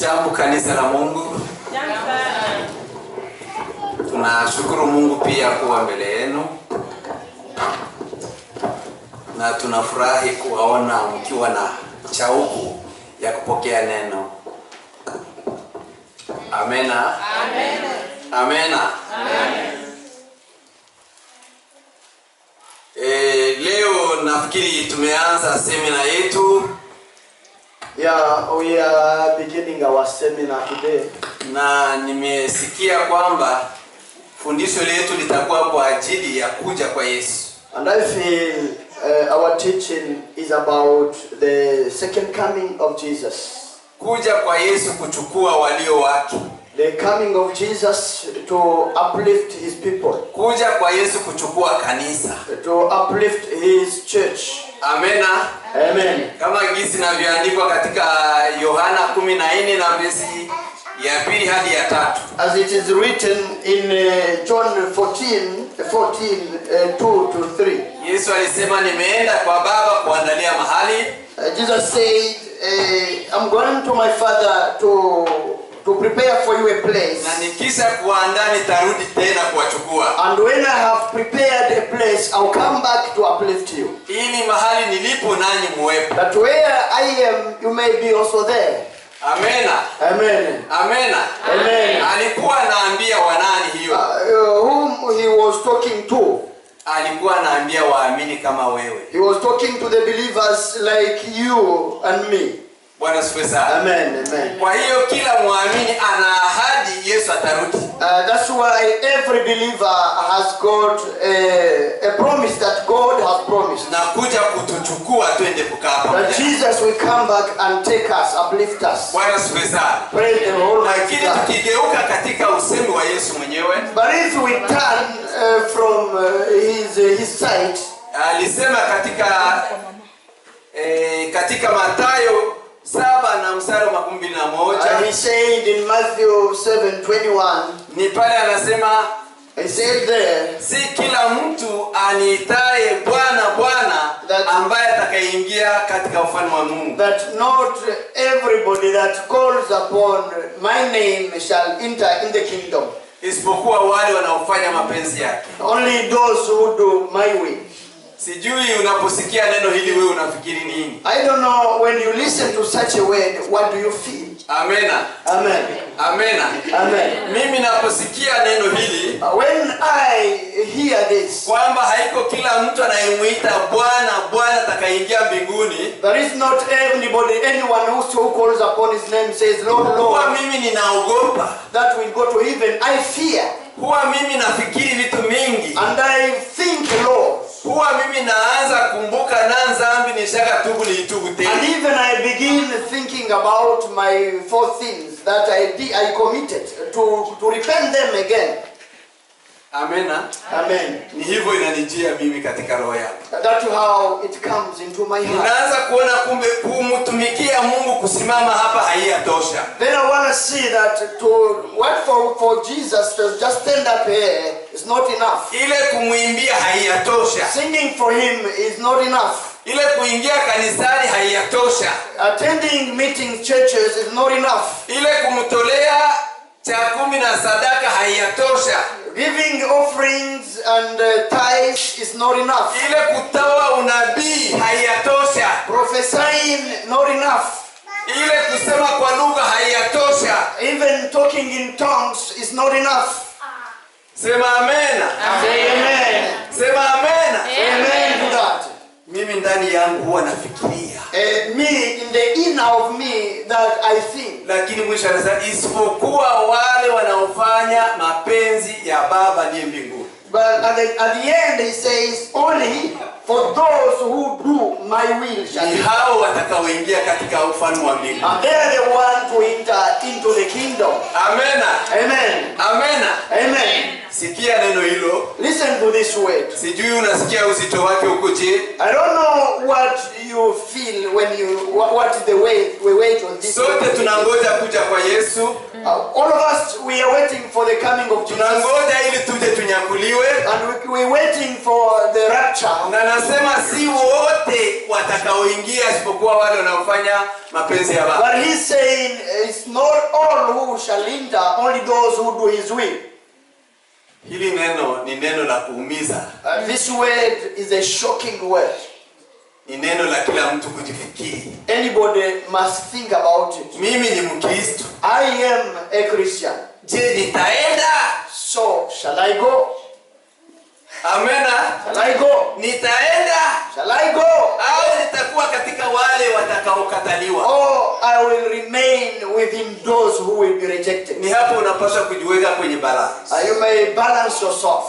Jambo kanisa la Mungu, tunashukuru Mungu pia kuwa mbele yenu na tunafurahi kuwaona mkiwa na shauku ya kupokea neno. Amena, amena. E, leo nafikiri tumeanza semina yetu Yeah, we are beginning our seminar today. na nimesikia kwamba fundisho letu litakuwa kwa ajili ya kuja kwa Yesu. And I feel uh, our teaching is about the second coming of Jesus. Kuja kwa Yesu kuchukua walio wake. The coming of Jesus to uplift his people, Kuja kwa Yesu kuchukua kanisa. to uplift his church. Amena. Amen. Kama gisi inavyoandikwa katika Yohana 14 na versi ya pili hadi ya tatu. As it is written in uh, John 14, 14 uh, 2 to 3. Yesu alisema nimeenda kwa Baba kuandalia mahali Uh, Jesus said, uh, I'm going to my Father to, to prepare for you a place. na nikisha kuandaa nitarudi tena kuwachukua And when I have prepared a place, I'll come back to uplift you. ili mahali nilipo nanyi muwepo. That where I am, you may be also there. Amena. Amen. Amena. Amen. Alikuwa anaambia wanani hiyo? Uh, whom he was talking to, Alikuwa anaambia waamini kama wewe. he was talking to the believers like you and me. Bwana sifiwe sana. Amen. Amen. Kwa hiyo kila muamini ana ahadi Yesu atarudi. Uh, that's why every believer has got a, a promise that God has promised. na kuja kutuchukua twende kukaa pamoja. That Jesus will come back and take us, uplift us. Bwana sifiwe sana. Praise the Almighty Lakini God. tukigeuka katika usemi wa Yesu mwenyewe But if we turn uh, from uh, his, uh, his side, alisema katika eh, katika Mathayo saba na mstari wa makumi mbili na uh, moja he said in Matthew 7 21, ni pale anasema he said there si kila mtu aniitaye Bwana Bwana That- ambaye atakayeingia katika ufalme wa Mungu. that not everybody that calls upon my name shall enter in the kingdom, isipokuwa wale wanaofanya mapenzi yake. only those who do my will. Sijui unaposikia neno hili wewe unafikiri nini? I don't know when you listen to such a word, what do you feel? Amena, Amen. amena. Amen. Mimi naposikia neno hili Uh, When I hear this, kwamba haiko kila mtu anayemwita Bwana Bwana atakayeingia mbinguni, there is not anybody, anyone who so calls upon his name says, Lord, huwa Lord, mimi ninaogopa, that will go to heaven. I fear. huwa mimi nafikiri vitu mingi, And I think, Lord, huwa mimi naanza kumbuka na dhambi nishaka tubu niitubu and tena. even I begin thinking about my four sins that I did, I committed to, to repent them again. Amena. Amen. Ni hivyo inanijia mimi katika roho yangu. That's how it comes into my heart. Ninaanza kuona kumbe kumtumikia Mungu kusimama hapa haiyatosha. Then I want to see that to what for, for Jesus to just stand up here is not enough. Ile kumwimbia haiyatosha. Singing for him is not enough. Ile kuingia kanisani haiyatosha. Attending meetings, churches is not enough. Ile kumtolea cha kumi na sadaka haiyatosha. Giving offerings and uh, tithes is not enough. Ile kutoa unabii haiyatosha. Prophesying not enough. Ile kusema kwa lugha haiyatosha. Even talking in tongues is not enough. Sema amena. Say amen. Sema amena. Amen to that. Mimi ndani yangu huwa nafikiria, Uh, me, in the inner of me, that I think. lakini mwisho anasema isipokuwa wale wanaofanya mapenzi ya Baba aliye mbinguni. But at the, at the end, he says, only for those who do my will shall Ni be. hao watakaoingia katika ufalme wa mbinguni. And they are the one to enter into the kingdom. Amena. Amen. Amena. Amen. sikia neno hilo Listen to this word. sijui unasikia uzito wake huko je I don't know what you feel when you what, what is the way we wait on this. sote word. tunangoja kuja kwa yesu Uh, all of us we are waiting for the coming of Jesus, tunangoja ili tuje tunyakuliwe and we, we're waiting for the rapture. na nasema si wote watakaoingia isipokuwa wale wanaofanya mapenzi ya baba But he's saying it's not all who shall enter, only those who do his will. hili neno ni neno la kuumiza Uh, this word is a shocking word. ni neno la kila mtu kujifikiri Anybody must think about it. mimi ni mkristo I am a Christian, je nitaenda so shall I go? amena Shall I go? nitaenda Shall I go? au nitakuwa katika wale watakaokataliwa Or I will remain within those who will be rejected. ni hapo unapaswa kujiweka kwenye balance Uh, you may balance yourself.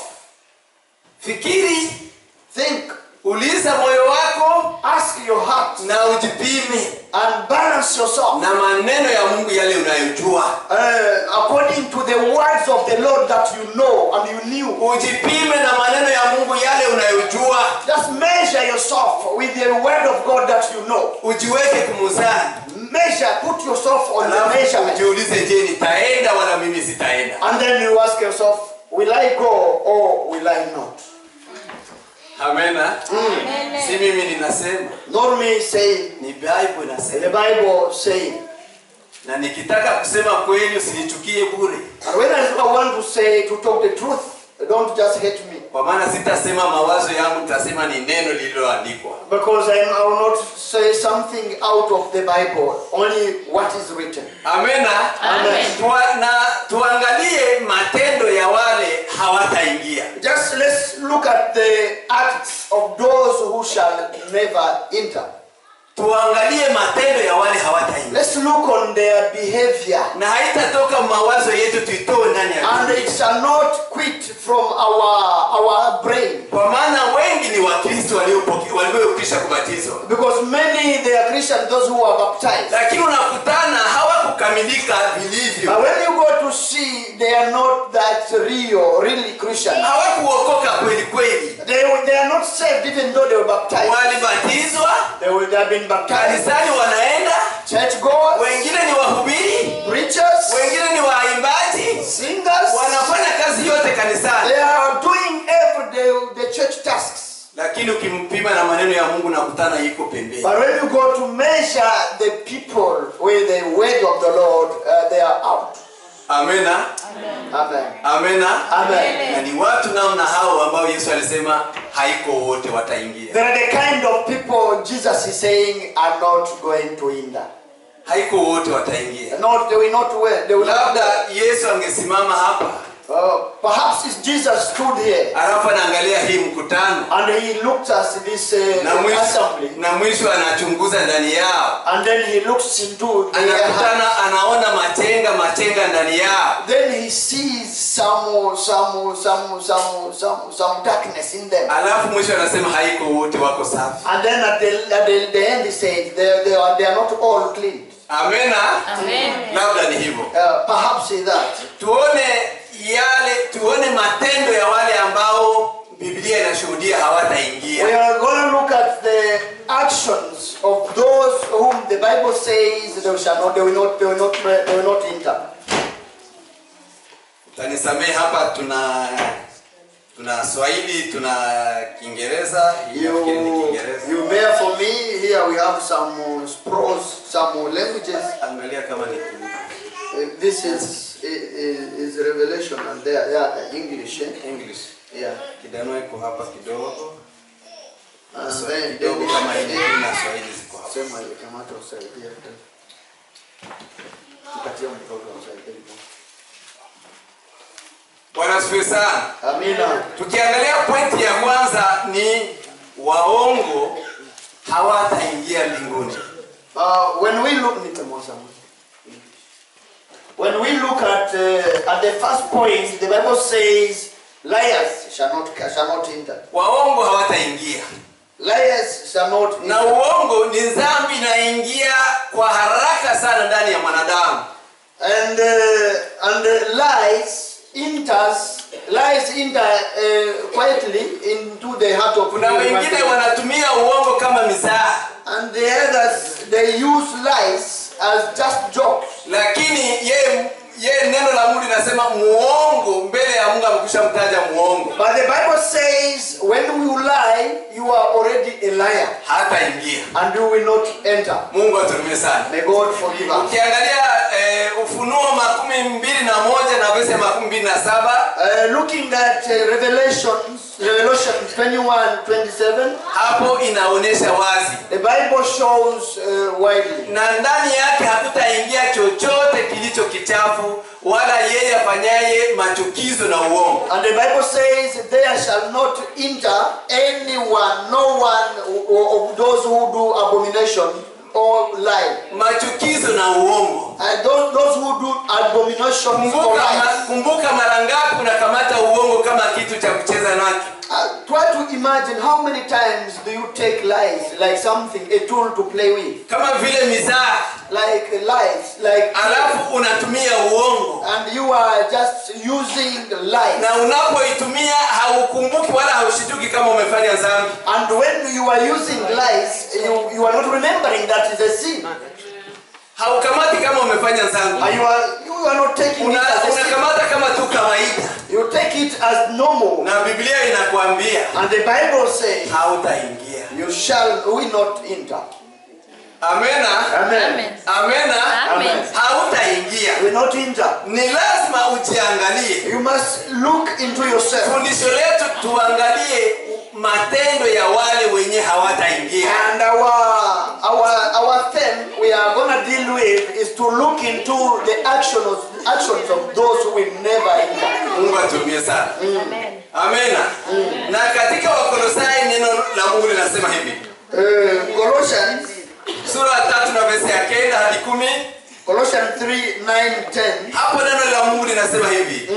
fikiri Think, uliza moyo wako ask your heart, na ujipime and balance yourself na maneno ya mungu yale unayojua uh, according to the words of the Lord that you know and you knew. ujipime na maneno ya mungu yale unayojua Just measure yourself with the word of God that you know. ujiweke kumuzani Measure, put yourself on the alafu measurement. ujiulize je nitaenda wala mimi sitaenda And then you ask yourself, will I go or will I not? amena si mimi ninasema Not me saying, ni bible the inasema Bible saying. na nikitaka kusema kweli usinichukie bure And when I want to say, to talk the truth, don't just hate me. kwa maana sitasema mawazo yangu nitasema ni neno lililoandikwa Because I, I will not say something out of the Bible, only what is written. amena Amen. Tua, na tuangalie matendo ya wale hawataingia Just let's look at the acts of those who shall never enter. tuangalie matendo ya wale hawataingia Let's look on their behavior. na haitatoka mawazo yetu tuitoe ndani ya And Biblia. it shall not quit from our, our brain. kwa maana wengi ni wakristo waliopoke- waliokwisha kubatizwa Because many, they are Christians, those who are baptized. lakini unakutana hawakukamilika vilivyo But when you go to see, they are not that real, really Christian. hawakuokoka kweli kweli They, they are not saved even though they were baptized. walibatizwa They, will, they have been baptized. kanisani wanaenda Churchgoers, wengine ni wahubiri preachers, wengine ni waimbaji singers. wanafanya kazi yote kanisani They are doing every day the church tasks. lakini ukimpima na maneno ya mungu nakutana iko pembeni But when you go to measure the people with the word of the Lord, uh, they are out. amena Amen. amena Amen. na ni watu namna hao ambao yesu alisema haiko wote wataingia There are the kind of people Jesus is saying are not going to enter. haiko wote wataingia Not, they will not win. They will not labda yesu angesimama hapa Uh, perhaps if Jesus stood here alafu anaangalia hii mkutano and he looked at this uh, na mwisho, assembly na mwisho anachunguza ndani yao and then he looks into their heart. anakutana anaona machenga machenga ndani yao Then he sees some, some, some, some, some, some darkness in them. alafu mwisho anasema haiko wote wako safi And then at the, at the, the end he said, they, they, are, they are not all clean. amena Amen. labda ni hivyo Uh, perhaps say that. tuone yale tuone matendo ya wale ambao biblia inashuhudia We hawataingia are going to look at the actions of those whom the Bible says they shall not, they will not, they will not, they will not enter. utanisamehe hapa tuna tuna swahili tuna kiingereza hii nafikiri ni You, kiingereza you bear for me. Here we have some uh, prose, some uh, languages. angalia kama ni ki- Uh, this is, is is Revelation, and there, yeah, English. Eh? english Yeah. kidano iko hapa kidogo And So, then kidogo then- kama Injili na swahili ziko hapa Sema ile kamata usaidia. Tupatie mtoto usaidia. bwana asifiwe sana Amina. tukiangalia pointi ya kwanza ni waongo hawataingia mbinguni Uh, when we look nitamosa. When we look at uh, at the first point, the Bible says, "Liars shall not shall not enter. waongo hawataingia Liars shall not na enter." uongo ni dhambi inaingia kwa haraka sana ndani ya mwanadamu And uh, and uh, lies enters, lies enter uh, quietly into the heart of kuna human wengine being. wanatumia uongo kama mizaha and the others they use lies as just jokes. lakini yeye yeye neno la mungu linasema muongo mbele ya mungu amekwisha mtaja muongo But the Bible says when you lie, you are already a liar hataingia and you will not enter. mungu aturumie sana May God forgive us. ukiangalia eh, ufunuo makumi mbili na moja na vese makumi mbili na saba Uh, looking at uh, Revelations, Revelation 21 27, hapo inaonyesha wazi the Bible shows uh, widely. na ndani yake hakutaingia chochote kilicho kichafu wala yeye afanyaye machukizo na uongo And the Bible says, There shall not enter anyone, no one of those who do abomination or lie. machukizo na uongo And those, those who do abomination or kumbuka, ma, lies. kumbuka mara ngapi unakamata uongo kama kitu cha kucheza nacho Uh, try to imagine how many times do you take lies like something, a tool to play with. kama vile mizaa Like lies, like. alafu unatumia uongo And you are just using lies. na unapoitumia haukumbuki wala haushituki kama umefanya dhambi And when you are using lies, you, you are not remembering that is a sin. haukamati kama umefanya dhambi And you are, you are not taking it Una- as a sin. unakamata kama tu kawaida You take it as normal. na biblia inakwambia And the Bible says, hautaingia You shall we not enter. amena Amen. amena Amen. hautaingia We not enter. ni lazima ujiangalie You must look into yourself. fundisho letu tuangalie matendo ya wale wenye hawataingia And our our our theme we are gonna deal with is to look into the actions actions of those who will never enter. mungu atumie sana amena na katika wakolosai neno la mungu linasema hivi Uh, Colossians sura ya tatu na vesi ya kenda hadi kumi Colossians 3, 9, 10. hapo neno la mungu linasema hivi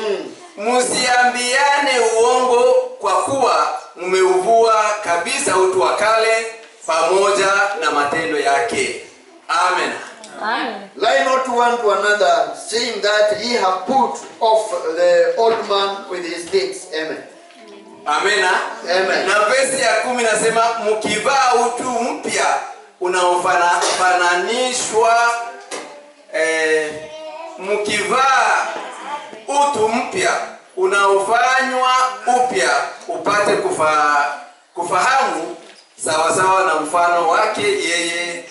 msiambiane uongo kwa kuwa mmeuvua kabisa utu wa kale pamoja na matendo yake amen Amen. Lie not one to another, saying that ye have put off the old man with his deeds. Amen. amena Amen. na vesi ya kumi nasema mkivaa utu mpya unaofananishwa eh, mkivaa utu mpya unaofanywa upya upate kufa, kufahamu sawasawa na mfano wake yeye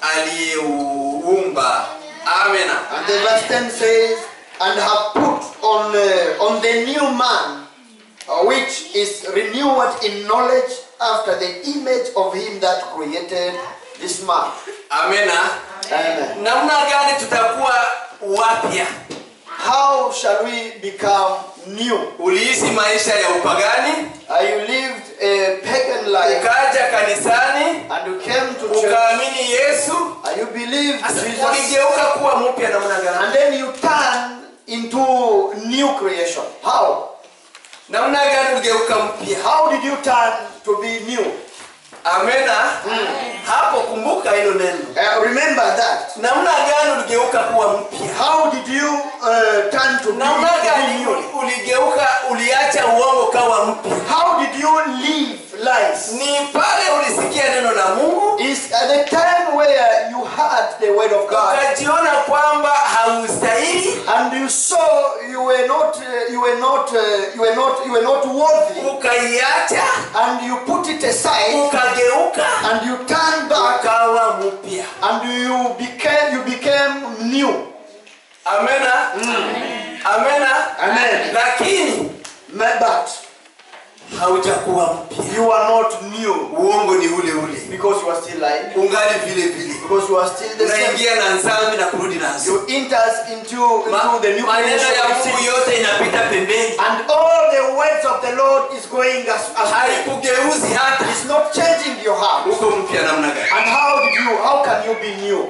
aliyeuumba amena And the verse 10 says, and have put on, uh, on the new man, uh, which is renewed in knowledge after the image of him that created this man. amena Amen. namna gani tutakuwa wapya How shall we become new? uliishi maisha ya upagani Uh, you lived a pagan life ukaja kanisani and you came to church ukaamini yesu and you believed Sasa Jesus uligeuka kuwa mpya namna gani and then you turn into new creation. How? namna gani uligeuka mpya How did you turn to be new? amena hapo kumbuka hilo neno Uh, remember that. namna gani uligeuka kuwa mpya How did you uh, turn to be, namna to be gani new? uli- uligeuka uliacha uongo kawa mpya How did you live lies? ni pale ulisikia neno la mungu Is at the time where you heard the word of God ukajiona kwamba haustahili and you saw you were not, uh, you were not, uh, you were not, you were not worthy, ukaiacha and you put it aside ukageuka and you turned back ukawa mpya and you became, you became new. amena amena Amen. lakini But haujakuwa mpya you are not new uongo ni ule ule because you are still lying, ungali vile vile because you are still the same. unaingia na nzambi na kurudi nazo You enters into, Ma- into the new maneno creation ya of mungu sin. yote inapita pembeni and all the words of the Lord is going as, as haikugeuzi hata It's not changing your heart. uko mpya namna gani And how did you? How can you be new?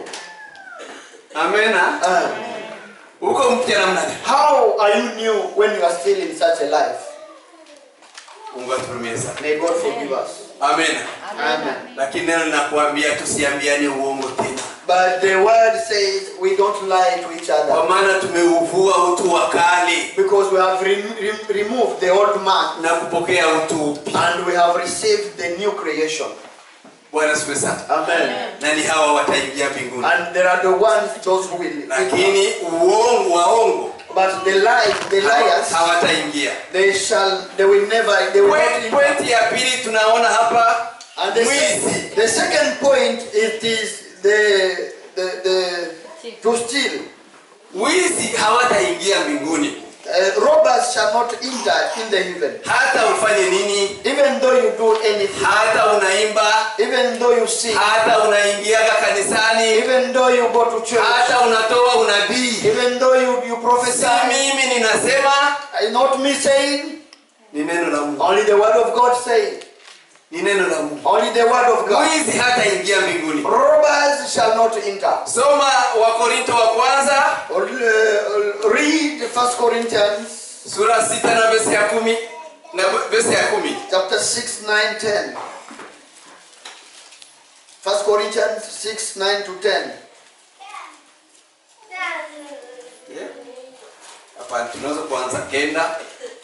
amena Uh, uko mpya namna gani how are you new when you are still in such a life? mungu aturumie sana May God forgive us. amena Amen. lakini neno linakuambia tusiambiane uongo tena But the word says we don't lie to each kwa other maana tumeuvua utu wa kale because we have re- re- removed the old man na kupokea utu upya and we have received the new creation. bwana sifiwe sana Amen. na ni hawa wataingia mbinguni And there are the ones those who will. lakini uongo waongo But the lies, the liars, hawataingia they shall, they will never, they will not. Point- enter. pointi ya pili tunaona hapa And the, mwizi se- the second point it is the the the to steal. wizi hawataingia mbinguni Uh, robbers shall not enter in the heaven. hata ufanye nini Even though you do anything, hata unaimba even though you sing, hata unaingiaga kanisani even though you go to church, hata unatoa unabii even though you, you si prophesy, mimi ninasema uh, not me saying, ni neno la mungu only the word of God saying, ni neno la mungu only the word of God. mwizi hataingia mbinguni Robbers shall not enter. soma wakorinto wa kwanza Or, uh, read First Corinthians sura sita na vesi ya kumi na vesi ya kumi chapter 6, 9, 10. First Corinthians 6, 9 to 10. hapana tunaweza kuanza kenda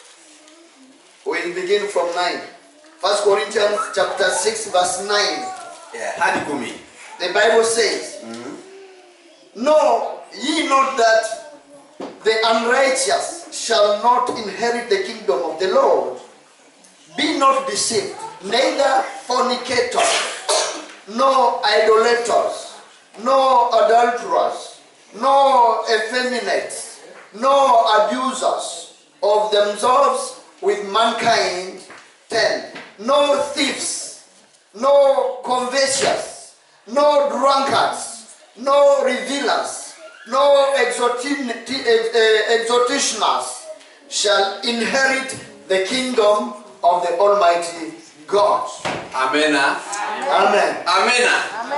We'll begin from 9. First Corinthians chapter 6, verse 9. yeah, hadi kumi The Bible says, Know ye not that the unrighteous shall not inherit the kingdom of the Lord? Be not deceived, neither fornicators, nor idolaters, nor adulterers, nor effeminates, nor abusers of themselves with mankind. 10. No thieves, no covetous, no drunkards, no revilers, no exhortin- eh, eh, exhortationers shall inherit the kingdom of the Almighty God. amena Amen. amena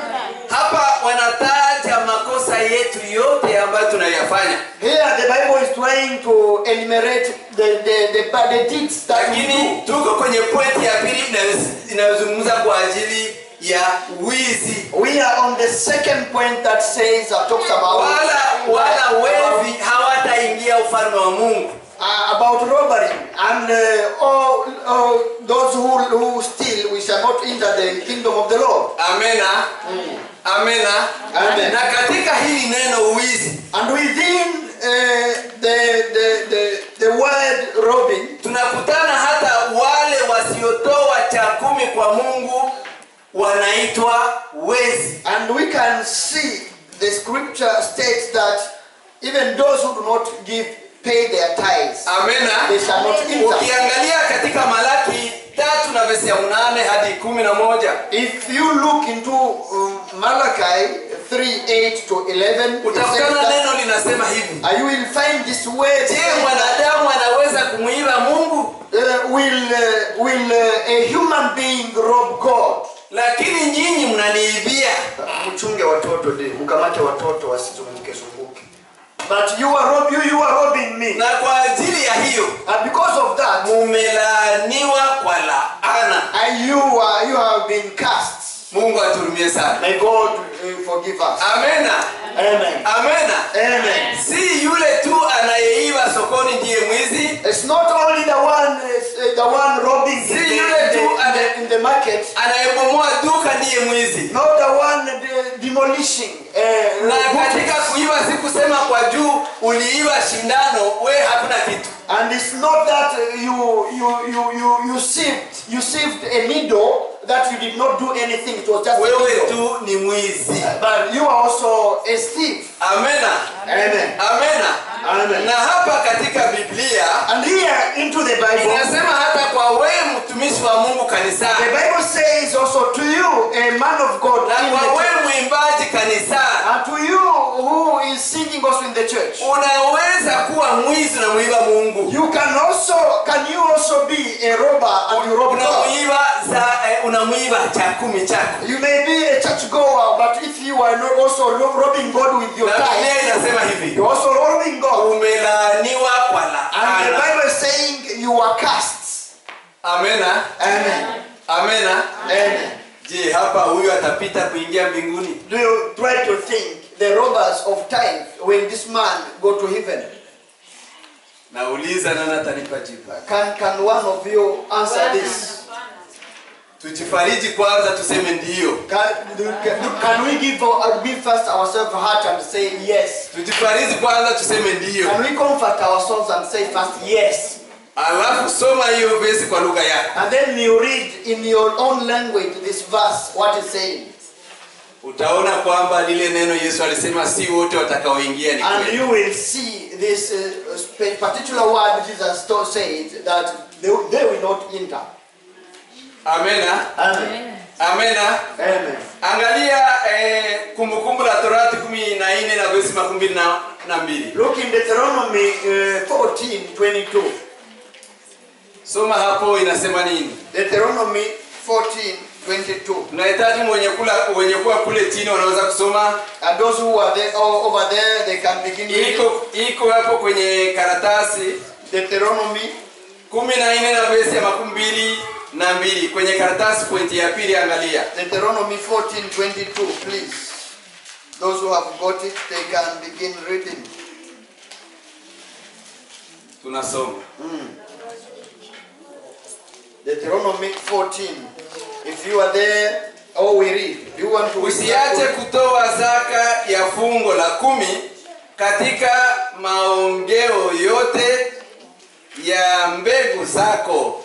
hapa wanataja makosa yetu yote ambayo tunayafanya Here the Bible is trying to enumerate the, the, the bad deeds that we do. lakini tuko kwenye pointi ya pili inayo- inayozungumza kwa ajili ya wizi We are on the second point that says, that talks about, wala wala wevi hawataingia ufalme wa mungu uh, about robbery and uh, all, all those who, who steal, we shall not enter the kingdom of the Lord. amena amena Amen. na katika hili neno wizi And within uh, the, the, the, the word robbing, tunakutana hata wale wasiotoa cha kumi kwa mungu wanaitwa wezi and we can see the scripture states that even those who do not give pay their tithes. amena They shall not enter. ukiangalia katika malaki tatu na vesi ya unane hadi kumi na moja If you look into um, Malachi 3 8 to 11, it says utakutana that, neno linasema hivi uh, you will find this word. je saying that, mwanadamu anaweza kumwiba mungu Uh, will uh, will uh, a human being rob God? lakini nyinyi mnaniibia Mchunge watoto de, mkamate watoto wasizunguke zunguke. But you are rob, you, you are robbing me. na kwa ajili ya hiyo And because of that, mumelaaniwa kwa laana and you are you have been cast. mungu aturumie sana May God uh, forgive us. amena Amen. amena Amen. si yule tu anayeiba sokoni ndiye mwizi It's not only the one uh, the one robbing in the, See, in you the, do- in the, in the market. anayebomoa duka ndiye mwizi Not the one de- demolishing. Uh, na butchers. katika kuiba si kusema kwa juu uliiba shindano we hakuna kitu And it's not that uh, you you you you you sieved you sieved a needle that you did not do anything. It was just a wewe needle. tu ni mwizi But you are also a thief. amena Amen. amena Amen. na hapa katika biblia And here into the Bible, inasema hata kwa wewe mtumishi wa mungu the kanisani Bible says also to you, a man of God, na in the kwa wewe church, mwimbaji kanisani and to you who is singing also in the church. unaweza kuwa mwizi unamwiba mungu You can also can you also be a robber and you rob God? unamwiba za eh, unamwiba cha kumi chako You may be a church goer, but if you are not also ro- robbing God with your na tithe, biblia inasema hivi you're also robbing God. umelaaniwa kwa And the laana Bible is saying you are cast. amena Amen. amena Amen. je hapa huyu atapita kuingia mbinguni Do you try to think the robbers of time, will this man go to heaven? nauliza nani atanipa jibu Can, can one of you answer this? tujifariji kwanza tuseme ndiyo Can, can, can we give, our- give first ourselves a heart and say yes? tujifariji kwanza tuseme ndiyo Can we comfort ourselves and say first yes? alafu soma hiyo vesi kwa lugha yako And then you read in your own language this verse, what it's saying. utaona kwamba lile neno yesu alisema si wote watakaoingia ni And kweli you will see this uh, spe- particular word Jesus to- said that they, they will not enter. amena Amen. amena Amen. angalia eh, kumbukumbu la torati kumi na nne na vesi makumi mbili na, na mbili Look in Deuteronomy uh, 14 22. soma hapo inasema nini Deuteronomy 14 22. tunahitaji mwenye kula wenye kuwa kule chini wanaweza kusoma And those who are there, oh, over there, they can begin reading. iko iko hapo kwenye karatasi Deuteronomy kumi na nne na vesi ya makumi mbili na mbili kwenye karatasi pointi ya pili angalia Deuteronomy 14 22, please. Those who have got it, they can begin reading. tunasoma Deuteronomy 14. If you are there, oh, we read. Do you want to read? usiache kutoa zaka ya fungo la kumi katika maongeo yote ya mbegu zako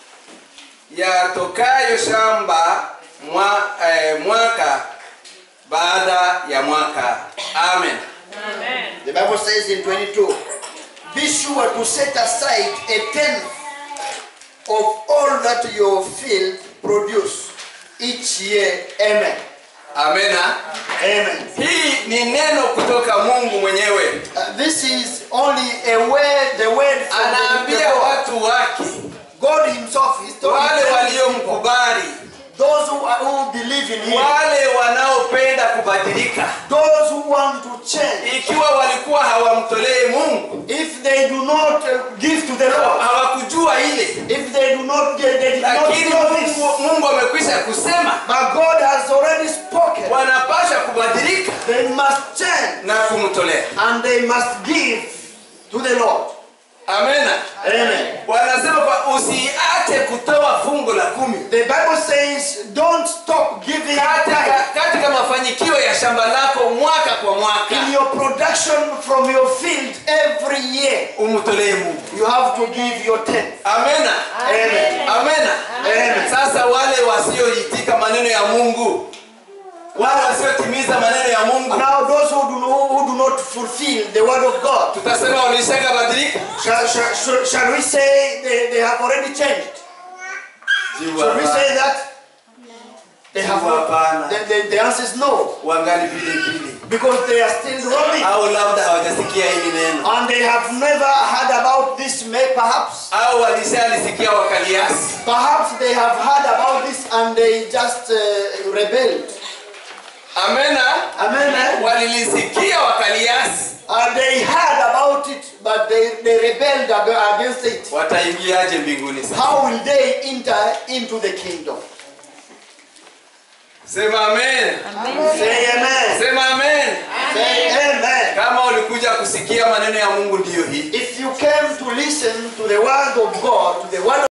yatokayo shamba mwa, eh, mwaka baada ya mwaka amen The Bible says in 22, Be sure to set aside a tenth of all that your field produce each year. Amen. amena Amen. hii ni neno kutoka mungu mwenyewe Uh, this is only a word, the word from the, the anaambia God. watu wake God Himself is telling wale people, waliomkubali those who, are, who believe in Him, wale wanaopenda kubadilika those who want to change. ikiwa walikuwa hawamtolei mungu If they do not uh, give to the Lord, hawakujua ile if they do not, they, they did not lakini know this, mungu, mungu amekwisha kusema but God has already spoken. wanapasha kubadilika They must change na kumtolea and they must give to the Lord. amena Amen. wanasema kwa usiache kutoa fungo la kumi The Bible says, don't stop giving katika, tithe katika mafanikio ya shamba lako mwaka kwa mwaka in your production from your field every year. umtolee mungu You have to give your tenth. amena Amen. amena Amen. sasa wale wasioitika maneno ya mungu wale wasiotimiza maneno ya mungu Now, those who do, not, who do not fulfill the word of God, tutasema wameshaka badilika shall, shall, shall, shall we say they, they have already changed? Shall we say that? They have not. Hapana. The, the, the answer is no. wangali pilipili Because they are still robbing. au labda hawajasikia hili neno And they have never heard about this, may perhaps. au walishalisikia wakaliasi Perhaps they have heard about this and they just uh, rebelled. amena Amen. eh? walilisikia wakaliasi And they heard about it, but they, they rebelled ag- against it. wataingiaje mbinguni sasa How will they enter into the kingdom? sema amen Say amen. sema amen Say amen. kama ulikuja kusikia maneno ya mungu ndiyo hii If you came to listen to the word of God, to the word